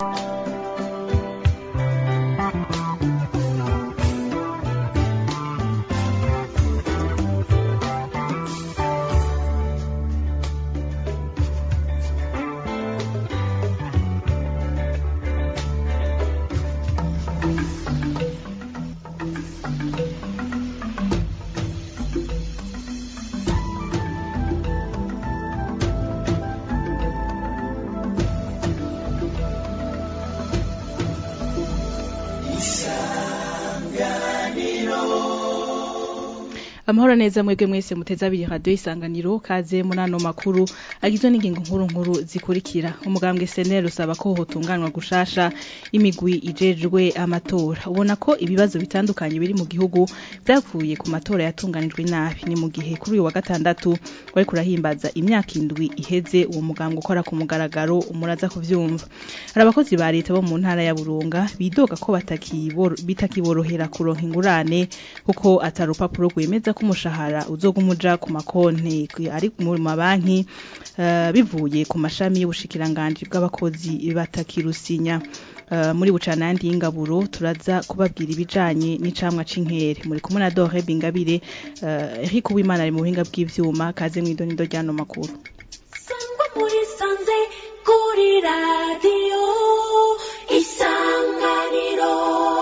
amahoro neza mwebwe mwese muteze abiri radio isanganiro kaze muri ano makuru agizwe n'ingingo nkuru nkuru zikurikira umugambwe seneri usaba ko hotunganwa gushasha imigwi ijejwe amatora ubona ko ibibazo bitandukanye biri mu gihugu vyavuye ku matora yatunganijwe nabi ni mu gihe kuri uyu wa gatandatu wari kurahimbaza imyaka indwi iheze uwo mugambwe ukora ku mugaragaro umuraza kuvyumva hari abakozi ba leta bo mu ntara ya burunga bidoga ko bitakiborohera kuronka ingurane kuko atari urupapuro rwemeza ko umushahara uzoguma uja ku makonti ari mu mabanki uh, bivuye ku mashami y'ubushikiranganji bw'abakozi batakirusinya uh, muri bucana yandi y'ingaburo turaza kubabwira ibijanye n'icamwa c'inkere muri kumwe na Dore Bingabire uh, Eric Uwimana ari mu buhinga bw'ivyuma kaze mw'idonido ryano makuru Sangwa muri sanze kuri radio isanganiro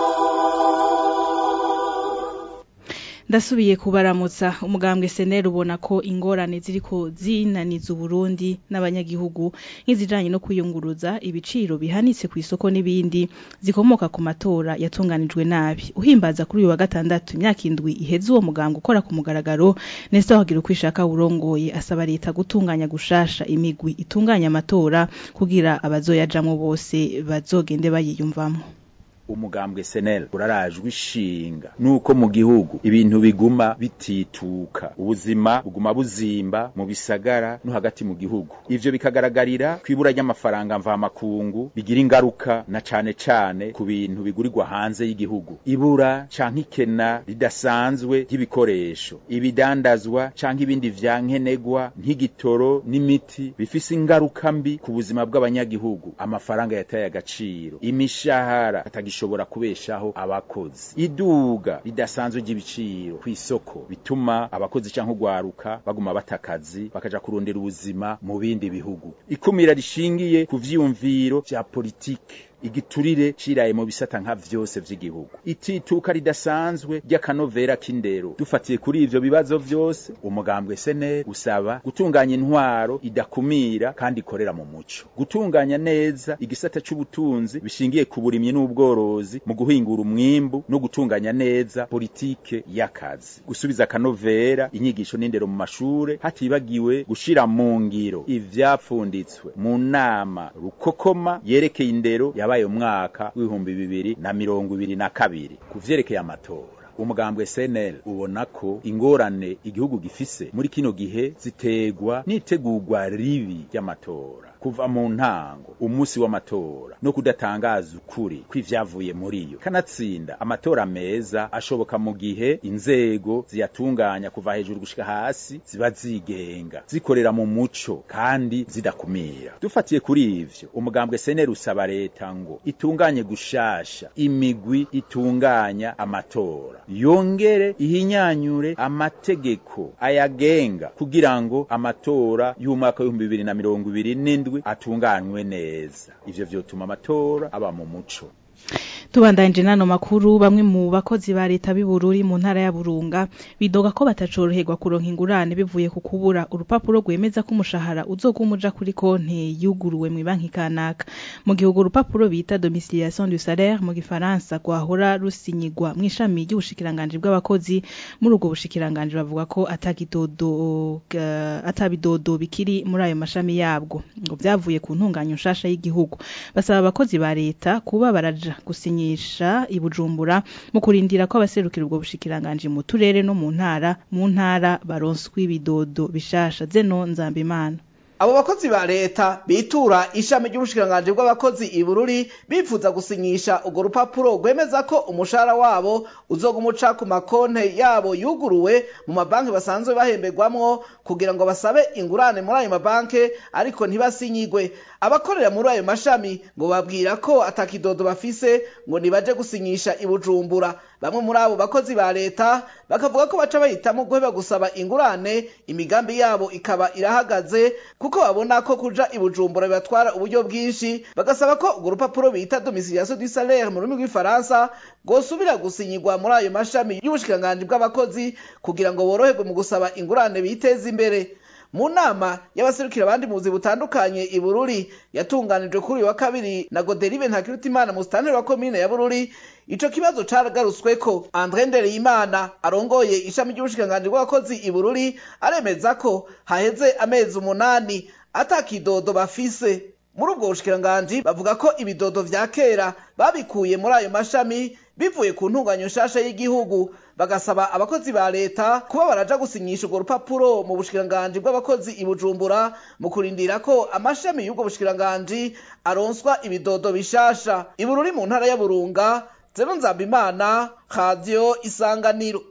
ndasubiye kubaramutsa umugambwe seneri ubona ko ingorane ziriko zinaniza uburundi n'abanyagihugu nk'izijanye no kwiyunguruza ibiciro bihanitse ku isoko n'ibindi zikomoka ku matora yatunganijwe nabi uhimbaza kuri uyu wa gatandatu imyaka indwi iheze uwo mugambwe ukora ku mugaragaro nese wagira uko ishaka urongoye asaba leta gutunganya gushasha imigwi itunganya amatora kugira abazoyajamwo bose bazogende bayiyumvamwo umugambwe senel urarajwe ishinga nuko mu gihugu ibintu biguma bitituka ubuzima buguma buzimba mu bisagara no hagati mu gihugu ivyo bikagaragarira kwibura ry'amafaranga mvamakungu bigira ingaruka na cane cane ku bintu bigurirwa hanze y'igihugu ibura canke ikena ridasanzwe ry'ibikoresho ibidandazwa canke ibindi vyankenegwa nk'igitoro n'imiti bifise ingaruka mbi ku buzima bw'abanyagihugu amafaranga yataye agaciro imishahara atagishobora kubeshaho abakozi iduga ridasanzwe ry'ibiciro ku isoko bituma abakozi canke ugwaruka baguma batakazi bakaja kurondera ubuzima mu bindi bihugu ikumira rishingiye ku vyiyumviro vya politike igiturire ciraye mu bisata nka vyose vy'igihugu itituka ridasanzwe ry'akanovera k'indero dufatiye kuri ivyo bibazo vyose umugambwe sene usaba gutunganya intwaro idakumira kandi ikorera mu muco gutunganya neza igisata c'ubutunzi bishingiye ku burimyi n'ubworozi mu guhingura umwimbu no gutunganya neza politike y'akazi gusubiza akanovera inyigisho n'indero mu mashure hatibagiwe gushira mu ngiro ivyapfunditswe mu nama rukokoma yerekeye indero yabaye umwaka w'ibihumbi bibiri na mirongo ibiri na kabiri ku vyerekeye amatora umugambwe SNL ubona ko ingorane igihugu gifise muri kino gihe ziterwa n'itegurwa ribi ry'amatora kuva mu ntango umunsi w'amatora no kudatangaza ukuri kw'ivyavuye muri yo kanatsinda amatora meza ashoboka mu gihe inzego ziyatunganya kuva hejuru gushika hasi ziba zigenga zikorera mu muco kandi zidakumira dufatiye kuri ivyo umugambwe SNL usaba leta ngo itunganye gushasha imigwi itunganya amatora yongere ihinyanyure amategeko ayagenga kugira ngo amatora y'umwaka w'ibihumbi bibiri na mirongo ibiri n'indwi atunganywe neza ivyo vyotuma amatora aba mu muco tubandanje nano makuru bamwe mu bakozi ba leta b'ibururi mu ntara ya Burunga bidoga ko batacoroherwa kuronka ingurane bivuye ku kubura urupapuro rwemeza ko umushahara uzogumuja kuri konte yuguruwe mu banki kanaka mu gihugu urupapuro bita domiciliation du salaire mu gifaransa gwahora rusinyigwa mu ishami ry'ubushikiranganje bw'abakozi muri ubwo bushikiranganje bavuga ko atakidodo uh, atabidodo bikiri muri ayo mashami yabwo ngo vyavuye ku ntunganyo nshasha y'igihugu basaba abakozi ba leta kuba baraja gusinyisha ibujumbura mu kurindira ko abaserukira ubwo bushikiranganje mu turere no mu ntara mu ntara baronswa ibidodo bishasha zeno nzambimana abo bakozi ba leta bitura ishami ry'ubushikiranganji bw'abakozi ibururi bifuza gusinyisha urwo rupapuro rwemeza ko umushahara wabo uzoguma uca ku makonte yabo yuguruwe mu mabanki basanzwe bahemberwamwo kugira ngo basabe ingurane muri ayo mabanki ariko ntibasinyigwe abakorera muri ayo mashami ngo babwira ko atakidodo bafise ngo nibaje gusinyisha i bujumbura bamwe muri abo bakozi ba leta bakavuga ko baca bahitamo guheba gusaba ingurane imigambi yabo ikaba irahagaze kuko babona ko kuja i bujumbura bibatwara uburyo bwinshi bagasaba ko urwo rupapuro bita domiciliation du salaire mu rurimi rw'ifaransa rwosubira gusinyirwa muri ayo mashami y'ubushikiranganji bw'abakozi kugira ngo boroherwe mu gusaba ingurane biteze imbere mu nama y'abaserukira abandi muzi butandukanye i bururi yatunganijwe kuri uyu wa kabiri na goderive ntakirutimana mu sitanteri wa komine ya bururi ico kibazo caragarutsweko andre ndereyimana arongoye ishami ry'ubushikiranganji bw'abakozi i bururi aremeza ko haheze amezi umunani ata kidodo bafise muri ubwo bushikiranganji bavuga ko ibidodo vya kera babikuye muri ayo mashami bivuye ku ntunganyo nshasha y'igihugu bagasaba abakozi ba leta kuba baraja gusinyisha urwo rupapuro mu bushikiranganji bw'abakozi i bujumbura mu kurindira ko amashami y'ubwo bushikiranganji aronswa ibidodo bishasha ibururi mu ntara ya burunga zero nzambimana radiyo isanganiro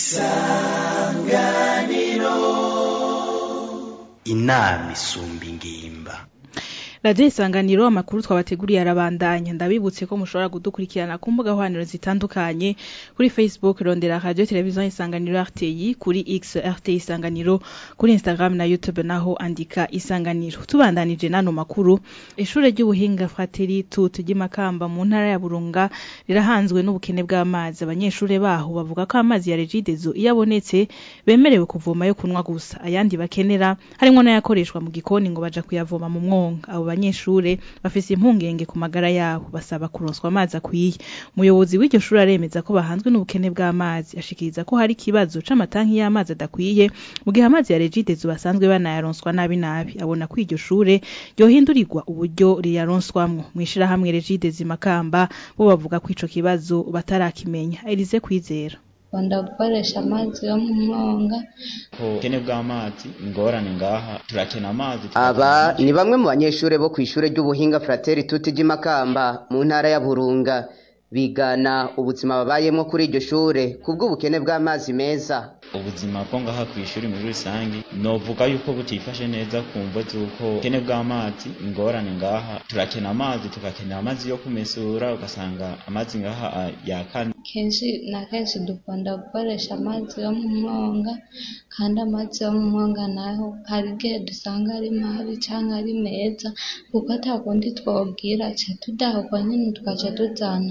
inama isumba ingimba radiyo isanganiro amakuru twabateguriye arabandanya ndabibutse ko mushobora kudukurikirana ku mbuga nkoranyambaga zitandukanye kuri facebook rondera radiyo televiziyo isanganiro rti kuri x rt isanganiro kuri instagram na youtube naho andika isanganiro tubandanije n'ano makuru ishure ry'ubuhinga frateri tut ry'imakamba mu ntara ya burunga rirahanzwe n'ubukene bw'amazi abanyeshure baho bavuga ko amazi ya regidezo iyo abonetse bemerewe kuvoma yo kunywa gusa ayandi bakenera harimwo n'ayakoreshwa mu gikoni ngo baja kuyavoma mu mwonga abo banyeshure bafise impungenge ku magara yabo basaba kuronswa amazi akwiye umuyobozi w'iryo shuri aremeza ko bahanzwe n'ubukene bw'amazi ashikiriza ko hari ikibazo c'amatanki y'amazi adakwiye mu gihe amazi ya regidezo basanzwe banayaronswa nabi nabi abona ko iryo shure ryohindurirwa uburyo riyaronswamwo mw'ishirahamwe regidezo imakamba bo bavuga ko ico kibazo batarakimenya Elize kwizera bakunda gukoresha amazi yo mu mwonga ubukene bw'amazi ingorane ngaha turakena amazi aba ni bamwe mu banyeshure bo kw'ishure ry'ubuhinga frateri tuti ry'imakamba mu ntara ya burunga bigana ubuzima babayemwo kuri iryo shure kubw'ubukene bw'amazi meza ubuzima bwo ngaha ku ishuri muri rusange novuga yuko butifashe neza ku mvo z'uko ubukene bw'amazi ingorane ngaha turakena amazi tugakenera amazi yo kumesura ugasanga amazi ngaha ah, yakana kenshi na kenshi dukunda gukoresha amazi yo mu mwonga kandi amazi yo mu mwonga naho hari igihe dusanga ari mabi canke ari meza kuko ata kundi twobwira ca tudahokwa nyene tugaca tuzana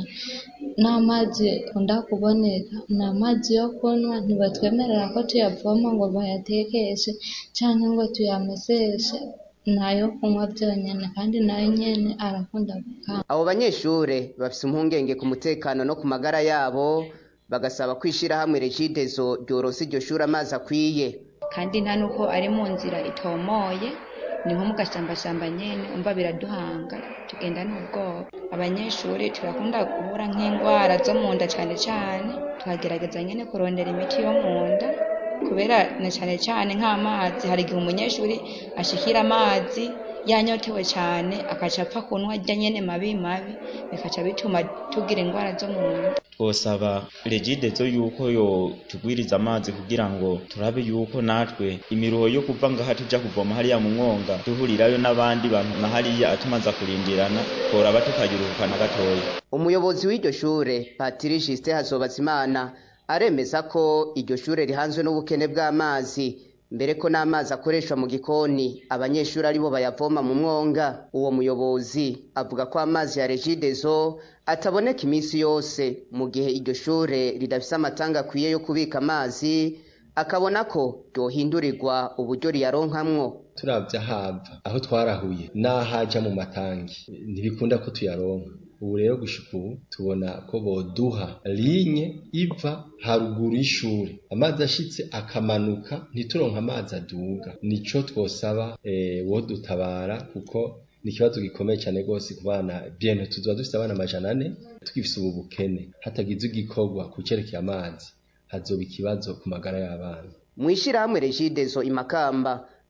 n'amazi akunda kuboneka ni amazi yo kunywa ntibatwemerera ko tuyavoma ngo bayatekeshe canke ngo tuyameseshe nayo kunywa vyonyene kandi nayo nyene arakunda gukama abo banyeshure bafise impungenge ku mutekano no ku magara yabo bagasaba ko ishirahamwe regidezo ryoronsa iryo shure amazi akwiye kandi nta nuko ari mu nzira itomoye ni nko mu gashambashamba nyene umva biraduhanga tugenda n'ubwoba abanyeshuri turakunda guhura nk'indwara zo mu nda cane cane tukagerageza nyene kurondera imiti yo mu nda kubera na cane cane nk'amazi hari igihe umunyeshuri ashikira amazi yanyotewe cane akaca apfa kunywa arya nyene mabi mabi bikaca bituma tugira indwara zo mu nda twosaba regidezo yuko yo tugwiriza amazi kugira ngo turabe yuko natwe imiruho yo kuva ngaha tuja kuvoma hariya mu mwonga duhurirayo n'abandi bantu na hariya atumaza kurindirana tworaba tukagiruhukana gatoya umuyobozi w'iryo shure patiri jisite hazobazimana aremeza ko iryo shure rihanzwe n'ubukene bw'amazi mbere ko n'amazi akoreshwa mu gikoni abanyeshuri aribo bayavoma mu mwonga uwo muyobozi avuga ko amazi ya regidezo ataboneka iminsi yose mu gihe iryo shure ridafise amatanga akwiye yo kubika amazi akabona ko ryohindurirwa uburyo riyaronkamwo turavye ahava aho twarahuye n'ahaja mu matangi ntibikunda ko tuyaronka ubu rero gushika ubu tubona ko boduha linye iva haruguru y'ishuri amazi ashitse akamanuka ntituronka amazi aduga nico twosaba eh, wodutabara kuko ni ikibazo gikomeye cyane rwose ku bana biento tuzoba dufise abana amajana ane tugifise ubu bukene hatagize igikorwa ku cerekeye amazi hazoba ikibazo ku magara y'abana mw'ishirahamwe regidezo imakamba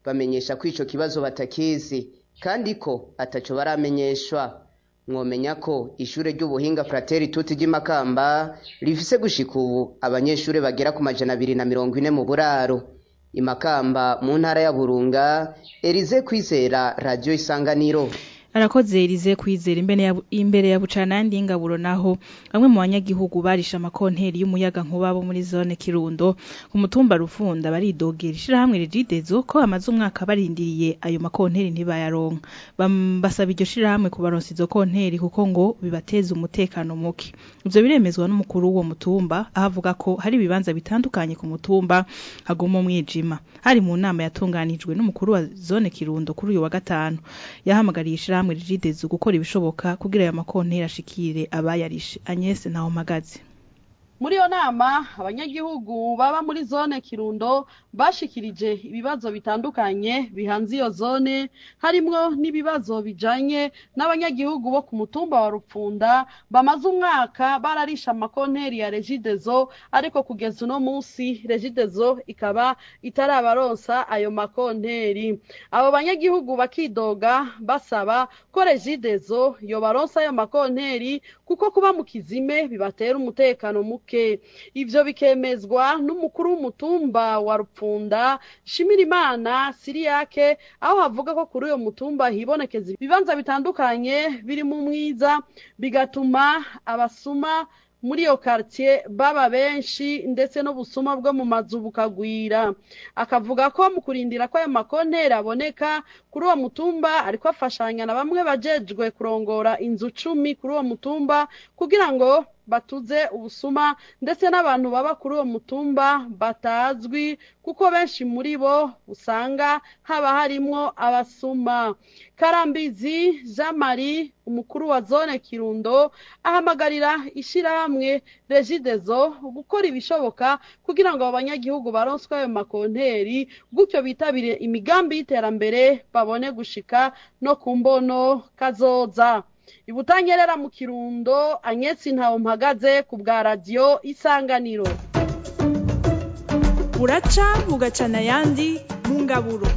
bamenyesha ko ico kibazo batakizi kandi ko ataco baramenyeshwa mwomenya ko ishure ry'ubuhinga frateri tuti ry'imakamba rifise gushika ubu abanyeshure bagera ku majana abiri na mirongo ine mu buraro imakamba mu ntara ya burunga erize kwizera radiyo isanganiro arakoze Elize kwizera imbere ya imbere ya bucana yandi ingaburo naho bamwe mu banyagihugu barisha amakonteri y'umuyaga nkuba bo muri zone Kirundo ku mutumba Rufunda baridogera ishirahamwe rigidezo ko amaze umwaka barindiriye ayo makonteri ntibayaronka Bam- basaba iryo shirahamwe kubaronsa izo konteri kuko ngo bibateza umutekano muke ivyo biremezwa n'umukuru w'uwo mutumba aho avuga ko hari ibibanza bitandukanye ku mutumba haguma umwijima hari mu nama yatunganijwe n'umukuru wa zone Kirundo kuri uyu wa gatanu yahamagariye ishirahamwe rigidezo gukora ibishoboka kugira ayo makonteri ashikire abayarishe Agnes Ntawomagazi muri iyo nama abanyagihugu baba muri zone kirundo bashikirije ibibazo bitandukanye bihanze iyo zone harimwo n'ibibazo bijanye n'abanyagihugu bo ku mutumba wa rupfunda bamaze umwaka bararisha amakonteri ya regidezo ariko kugeza uno munsi regidezo ikaba itarabaronsa ayo makonteri abo banyagihugu bakidoga basaba ko regidezo yobaronsa ayo makonteri kuko kuba mu kizime bibatera umutekano muke ivyo bikemezwa n'umukuru w'umutumba wa rupfunda shimirimana siriyake aho havuga ko kuri uyo mutumba hibonekeza ibibanza bitandukanye biri mu mwiza bigatuma abasuma muri iyo quartier baba benshi ndetse n'ubusuma bwo mu mazu bukagwira akavuga ko mu kurindira ko ayo makonteri aboneka kuri uwo mutumba ariko afashanya na bamwe bajejwe kurongora inzu cumi kuri uwo mutumba kugira ngo batuze ubusuma ndetse n'abantu baba kuri uwo mutumba batazwi kuko benshi muri bo usanga haba harimwo abasuma karambizi jean marie umukuru wa zone kirundo ahamagarira ishirahamwe regidezo gukora ibishoboka kugira ngo abanyagihugu baronswe ayo makonteri gutyo bitabire imigambi y'iterambere babone gushika no ku mbono kazoza ibutanyerera mu kirundo anyetsi ntawo mpagaze ku bwa radiyo isanganiro buraca bugacana ayandi mu ngaburo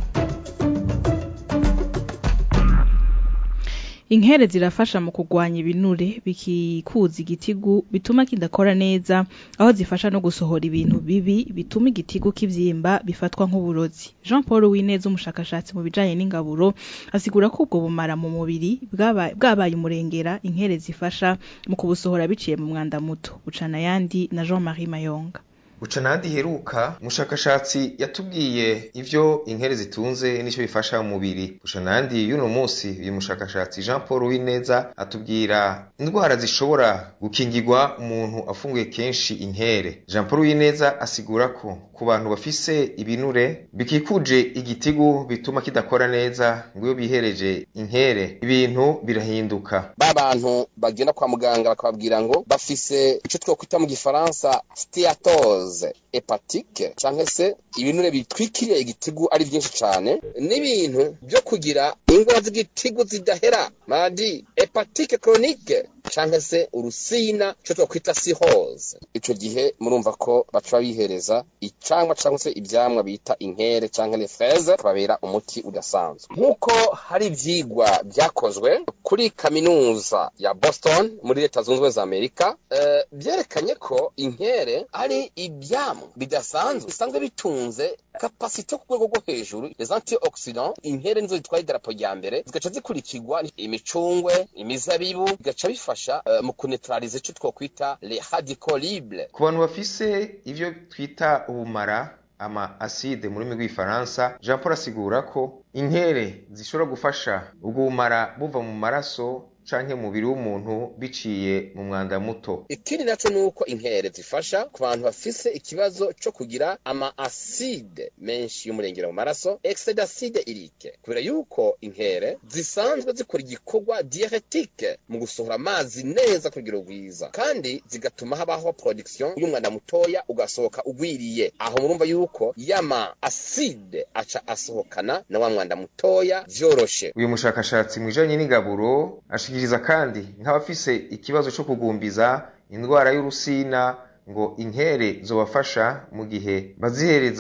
Inkere zirafasha mu kugwanya ibinure bikikuza igitigu bituma kidakora neza aho zifasha no gusohora ibintu bibi bituma igitigu kivyimba bifatwa nk'uburozi Jean Paul Wineza umushakashatsi mu bijanye n'ingaburo asigura ko ubwo bumara mu mubiri bwaba- bwabaye umurengera inkere zifasha mu kubusohora biciye mu mwanda muto bucana yandi na Jean-Marie Mayonga buca nandi heruka umushakashatsi yatubwiye ivyo inkere zitunze n'ico bifasha mu mubiri buca nandi y'uno munsi uyu mushakashatsi Jean Paul Wineza atubwira indwara zishobora gukingirwa umuntu afunguye kenshi inkere Jean Paul Wineza asigura ko ku bantu bafise ibinure bikikuje igitigu bituma kidakora neza ngo iyo bihereje inkere ibintu birahinduka ba bantu bagenda kwa muganga bakababwira ngo bafise ico twokwita mu gifaransa steatose hepatike canke se ibinure bitwikiriye igitigu ari vyinshi cane n'ibintu vyo kugira ingwara z'igitigu zidahera madi hepatike chronique canke se urusina ico twokwita cirrhose ico gihe murumva ko baca bihereza icamwa canke se ivyamwa bita inkere canke les fraises babera umuti udasanzwe nk'uko hari ivyigwa vyakozwe kuri kaminuza ya Boston muri leta zunze ubumwe za Amerika eh, vyerekanye ko inkere ari ivyamwa bidasanzwe bisanzwe bitunze kapasite ku rwego rwo hejuru les antioxidants inkere nizo zitwaye idarapo rya mbere zigaca zikurikirwa imicungwe imizabibu bigaca bifasha eh, mu kunetralize ico twokwita les radicaux libres ku bantu bafise ivyo twita ubumara ama acide mu rurimi rw'ifaransa jean paul asigura ko inkere zishobora gufasha ubwo bumara buva mu maraso canke mu mubiri w'umuntu biciye mu mwanda muto ikindi naco nuko inkere zifasha ku bantu bafise ikibazo co kugira ama acide menshi y'umurengera mu maraso excès d'acide irique kubera yuko inkere zisanzwe zikora igikorwa diuretique mu gusohora amazi neza ku rugero rwiza kandi zigatuma habaho production y'umwanda mutoya ugasohoka ugwiriye aho murumva yuko yama acide aca asohokana na wa mwanda mutoya vyoroshe uyu mushakashatsi mu bijanye n'ingaburo ashikiriza kandi nk'abafise ikibazo co kugumbiza indwara y'urusina ngo inkere zobafasha mu gihe bazihereza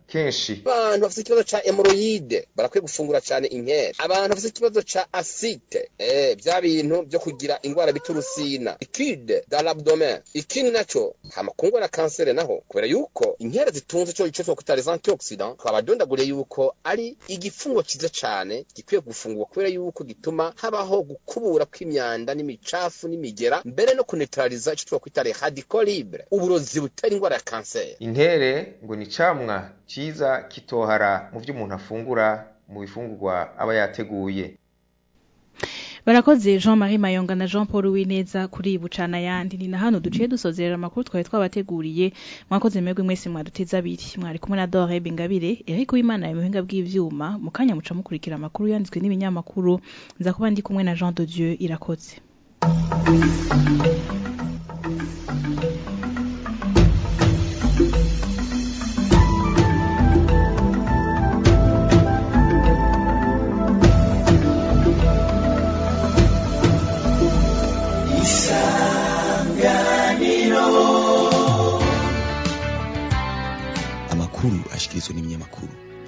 kenshi abantu bafite ikibazo ca hemoroyide barakwiye gufungura cyane inkeri abantu bafite ikibazo ca asite eh bya bintu byo kugira ingwara bita urusina ikide dans l'abdomen ikindi naco hama kungwara kansere naho kubera yuko inkeri zitunze cyo ico twokwita les antioxidants twabadondaguriye yuko ari igifungo ciza cane gikwiye gufungurwa kubera yuko gituma habaho gukubura kw'imyanda n'imicafu n'imigera mbere no kunetraliza ico twokwita les radicaux libres uburozi butera ingwara ya kanseri intere ngo ni camwa ciza kitohara mu vyo umuntu afungura mu bifungurwa aba yateguye barakoze jean marie mayonga na jean paul wineza kuri bucana yandi ni na hano duciye dusozerera amakuru twari twabateguriye mwakoze mwebwe mwese mwaduteze abiri mwari kumwe na dore bingabire eric w'imana ya muhinga bw'ivyuma mu kanya muca mukurikira amakuru yanditswe n'ibinyamakuru nza kuba ndi kumwe na jean de dieu irakoze amakuru ashikirizwa n'ibinyamakuru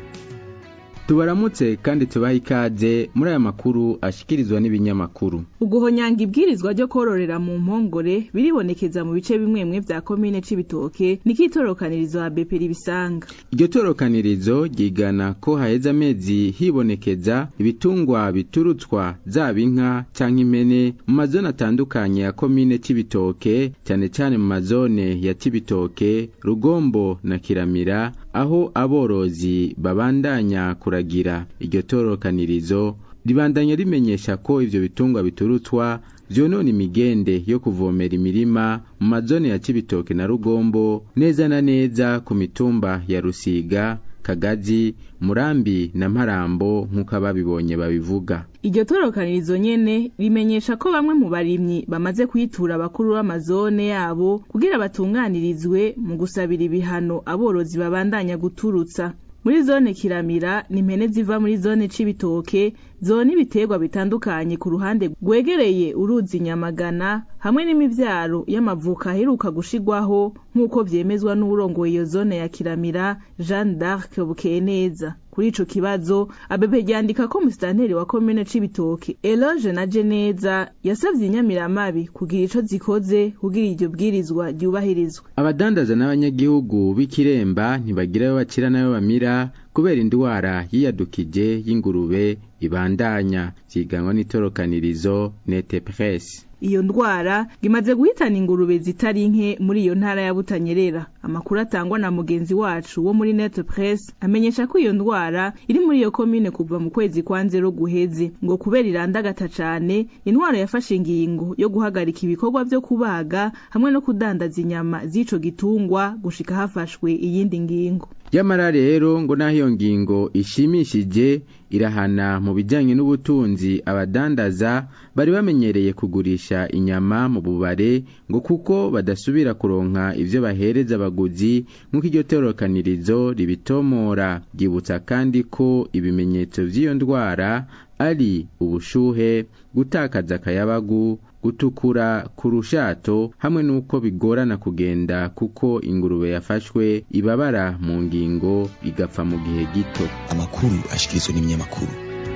tubaramutse kandi tubaha ikaze muri aya makuru ashikirizwa n'ibinyamakuru uguhonyanga ibwirizwa ryo kororera mu mpongore biribonekeza mu bice bimwe bimwe vya komine c'ibitoke nikitorokanirizo ya beperi bisanga iryo torokanirizo ryigana ko haheze amezi hibonekeza ibitungwa biturutswa zaba inka canke impene mu mazone atandukanye ya komine c'ibitoke cyane cyane mu mazone ya c'ibitoke rugombo na kiramira aho aborozi babandanya kuragira iryo torokanirizo ribandanya rimenyesha ko ivyo bitungwa biturutswa vyonona imigende yo kuvomera imirima mu mazone ya Cibitoke na Rugombo neza na neza ku mitumba ya Rusiga Kagazi Murambi na Mparambo nk'uko ababibonye babivuga iryo torokanirizo nyene rimenyesha ko bamwe mu barimyi bamaze kwitura abakuru b'amazone yabo kugira batunganirizwe mu gusabira ibihano aborozi babandanya guturutsa muri zone kiramira ni impene ziva muri zone c'ibitoke zona ibiterwa bitandukanye ku ruhande rwegereye uruzi nyamagana hamwe n'imivyaro y'amavuka aheruka gushigwaho nk'uko vyemezwa n'uwurongoye iyo zone ya kiramira jeanne d'arc bukeneza kuri ico kibazo abebe ryandika ko musitanteri wa komine c'ibitoke eloge na jeneza yasavye inyamiramabi kugira ico zikoze kugira iryo bwirizwa ryubahirizwe abadandaza n'abanyagihugu b'ikiremba ntibagirayo bacira nayo bamira kubera indwara yiyadukije y'ingurube ibandanya vyiganwa n'itorokanirizo nete presse iyo ndwara imaze guhitana ingurube zitari nke muri iyo ntara ya Butanyerera amakuru atangwa na mugenzi wacu wo muri Net Press amenyesha ko iyo ndwara iri muri iyo komine kuva mu kwezi kwa nzero guheze ngo kubera irandagata cane intwaro yafashe ingingo yo guhagarika ibikorwa vyo kubaga hamwe no kudandaza inyama z'ico gitungwa gushika hafashwe iyindi ngingo Yamara rero ngo naho iyo ngingo ishimishije irahana mu bijyanye n'ubutunzi abadandaza bari bamenyereye kugurisha inyama mu bubare ngo kuko badasubira kuronka ivyo bahereza abaguzi nk'uko iryo torokanirizo ribitomora ryibutsa kandi ko ibimenyetso vy'iyo ndwara ari ubushuhe gutakaza akayabagu gutukura ku rushato hamwe n'uko bigorana kugenda kuko ingurube yafashwe ibabara mu ngingo igapfa mu gihe gito amakuru ashikirizwa n'ibinyamakuru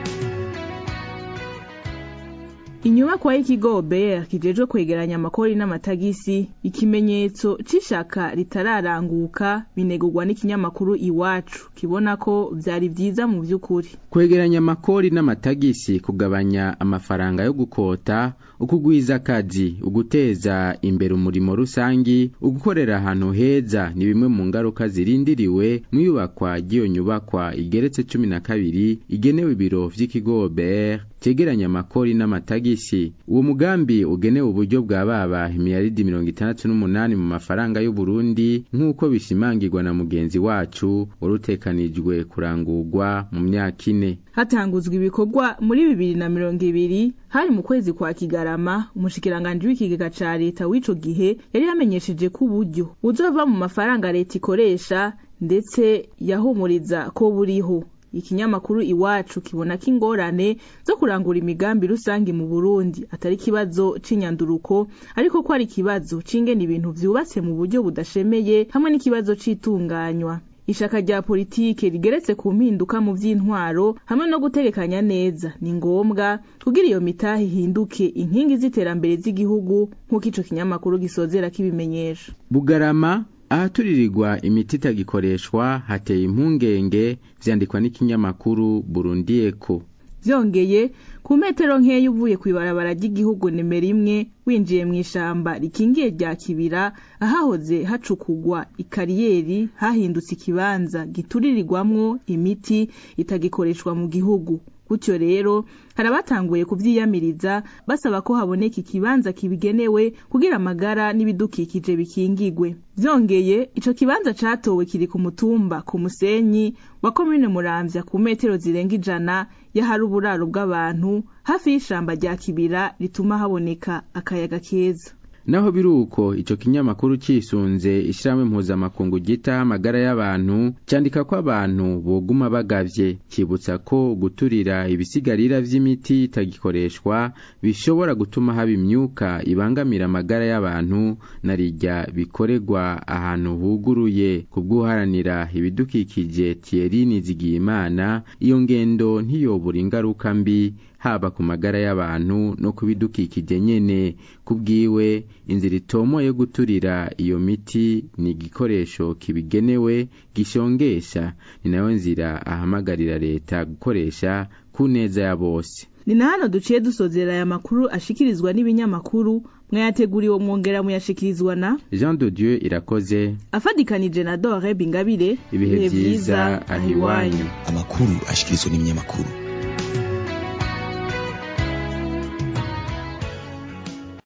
inyubakwa y'ikigo BR kijejwe kwegeranya amakori n'amatagisi ikimenyetso c'ishaka ritararanguka binegurwa n'ikinyamakuru iwacu kibona ko vyari vyiza mu vy'ukuri kwegeranya amakori n'amatagisi kugabanya amafaranga yo gukota ukugwiza akazi uguteza imbere umurimo rusangi ugukorera ahantu heza ni bimwe mu ngaruka zirindiriwe mu iyubakwa ry'iyo nyubakwa igeretse cumi na kabiri igenewe ibiro vy'ikigo BR cegeranya amakori n'amatagisi uwo mugambi ugenewe uburyo bwa baba imiyaridi mirongo itandatu n'umunani mu mafaranga y'u Burundi nk'uko bishimangirwa na mugenzi wacu warutekanijwe kurangurwa mu myaka ine hatanguzwa ibikorwa muri bibiri na mirongo ibiri hari mu kwezi kwa kigarama umushikiranganji w'ikigega ca leta w'ico gihe yari yamenyesheje ko uburyo buzova mu mafaranga leta ikoresha ndetse yahumuriza ko buriho ikinyamakuru iwacu kibona ko ingorane zo kurangura imigambi rusange mu Burundi atari ikibazo c'inyanduruko ariko ko ari ikibazo c'ingene ibintu vyubatse mu buryo budashemeye hamwe n'ikibazo c'itunganywa ishaka rya politike rigeretse ku mpinduka mu vy'intwaro hamwe no gutegekanya neza ni ngombwa kugira iyo mitahe ihinduke inkingi z'iterambere z'igihugu nk'uko ico kinyamakuru gisozera kibimenyesha bugarama ahaturirirwa imiti itagikoreshwa hateye impungenge vyandikwa n'ikinyamakuru Burundi Echo vyongeye ku metero nkeya uvuye kw'ibarabara ry'igihugu nimero imwe winjiye mu ishamba rikingiye rya kibira ahahoze hacukugwa ikariyeri hahindutse ikibanza gituririrwamwo imiti itagikoreshwa mu gihugu gutyo rero hari abatanguye kuvyiyamiriza basaba ko haboneka ikibanza kibigenewe kugira amagara n'ibidukikije bikingigwe vyongeye ico kibanza catowe kiri ku mutumba ku musenyi wa komine muramvya ku metero zirenga ijana y'ahari uburaro bw'abantu hafi y'ishamba rya kibira rituma haboneka akayaga keza naho biruko ico kinyamakuru cisunze ishirahamwe mpuzamakungu gita amagara y'abantu candika ko abantu boguma bagavye cibutsa ko guturira ibisigarira vy'imiti itagikoreshwa bishobora gutuma haba imyuka ibangamira amagara y'abantu narirya bikorerwa ahantu huguruye kubw'uharanira ibidukikije Thierry Nizigiyimana iyo ngendo ntiyobura ingaruka mbi haba ku magara y'abantu no ku bidukikije nyene kubwiwe inzira itomoye guturira iyo miti ni igikoresho kibigenewe gishongesha ni nayo nzira ahamagarira leta gukoresha ku neza ya bose ni na hano duciye dusozera aya makuru ashikirizwa n'ibinyamakuru mwayateguriwe mwongera muyashikirizwa na Jean de Dieu irakoze afadikanije na Dore Bingabire ibihe vyiza ahiwanyu amakuru ashikirizwa n'ibinyamakuru